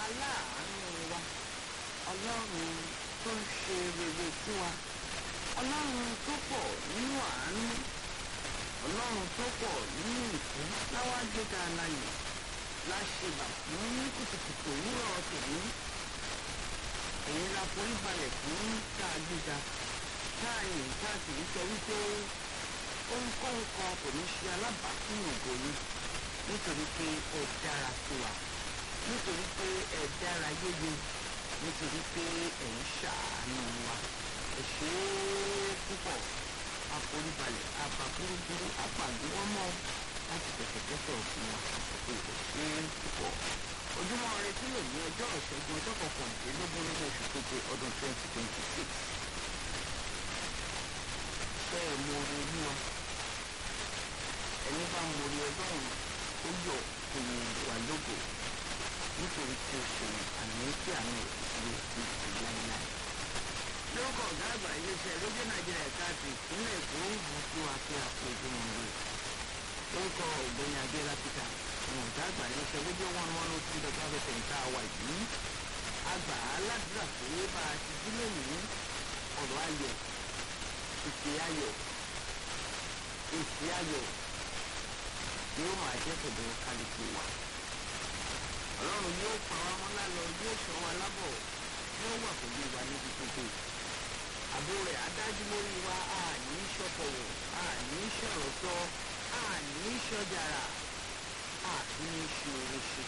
aláàánú wa ọlọ́run tó ń ṣe rere sí wa ọlọ́run tó pọ̀ nínú àánú ọlọ́run tó pọ̀ nínú ìfẹ́ láwá gbéga aláyè láṣẹbà fún kùtùkùtù òwúrọ̀ tòní ẹ̀yin la forí balẹ̀ fún tá a gbéga tá a yìn tá a sì ń sọ wípé ohunkóhun kan kò ní ṣe alábàápín ògo yìí nítorí pé ẹ dára sí wa nítorí pé ẹ dára yéye nítorí pé ẹ ń ṣàánú wa ẹ ṣe é púpọ̀ àforíbalẹ̀ àbàbúrúburú àpàdúwọ́mọ́ láti tẹ̀tẹ̀tẹ̀tẹ̀ òfin wa àsìkò ẹ ṣe é púpọ̀ ojúmọ́ ire tí yóò ní ọjọ́ ìṣẹ́gun ọjọ́ kọkànlélógún nínú oṣù keje ọdún twenty twenty six ṣe é mo rí olúwa ẹni bá mo rí ọlọ́run ó yọ òyìn wà lógo nítorí tí o ṣe àmì tí àmì ìṣòro ti ti láéláé. lórúkọ ọ̀gá àgbà iléeṣẹ́ rédíò nàìjíríà ẹ̀ka ti ìpínlẹ̀ èkó ń bù sí wa pé a kó ojú wọn lé. lórúkọ ọ̀gbẹ́ni adéla peter ọ̀hún ọ̀gá àgbà iléeṣẹ́ rédíò one one oh three dot five fm tá a wà yìí. àgbà aládùúrà pé bá a ti dín lónìí ọ̀rọ̀ ayọ̀ ìpè ayọ̀ èsì ayọ̀ yóò máa jẹ́ tọ̀dọ̀ kálukú wa. ọlọ́run yóò pa wá mọ́ lálọ́ yóò sọ wa lábọ̀ yóò wà pẹ̀lú wa níbi gbogbo. àbò rẹ̀ adájú lórí wa a ní sọ́kọ̀wọ̀ a ní sọ̀rọ̀ sọ a ní sọ́jàrà a ní ṣòro ṣe.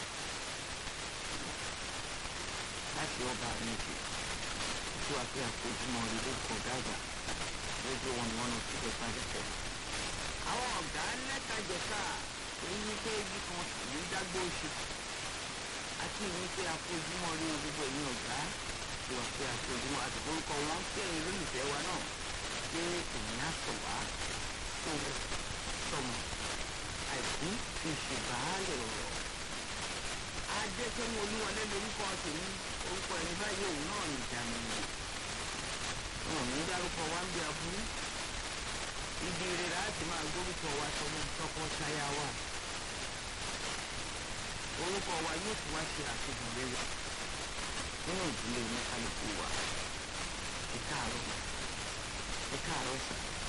láti ọba méjì tó wá pé àkójúmọ́ rí lórúkọ gáàgbà lójú wọn ni wọn lọ sí ìjọba ẹ̀fẹ̀. àwọn ọ̀gá lẹ́kajẹ̀ka èyí pé ibi kan ní dágbó oṣù àti ìní pé àfojúmọ́ rí gbogbo ẹ̀yìn ọ̀gá tí wọ́n pé àfojúmọ́ àti orúkọ wọn kí ẹ̀yin lólùfẹ́ wa náà pé èyí á sọ wá tó sọmọ àìkú fi ṣe bàálẹ̀ ọ̀rọ̀. adékẹ́mu olúwọlé lórúkọ tèmi orúkọ ẹni báyìí òun náà ní ìjànù ìwò. wọn ò ní dárúkọ wá ń bí aburú ibi rere láti máa gbórúkọ wa sọmọ tọkọtaya wa orúkọ wa yóò fi wá ṣe àfihàn rere nínú ìdílé ní kálukú wa ẹ káàárọ̀ ẹ káàárọ̀ sà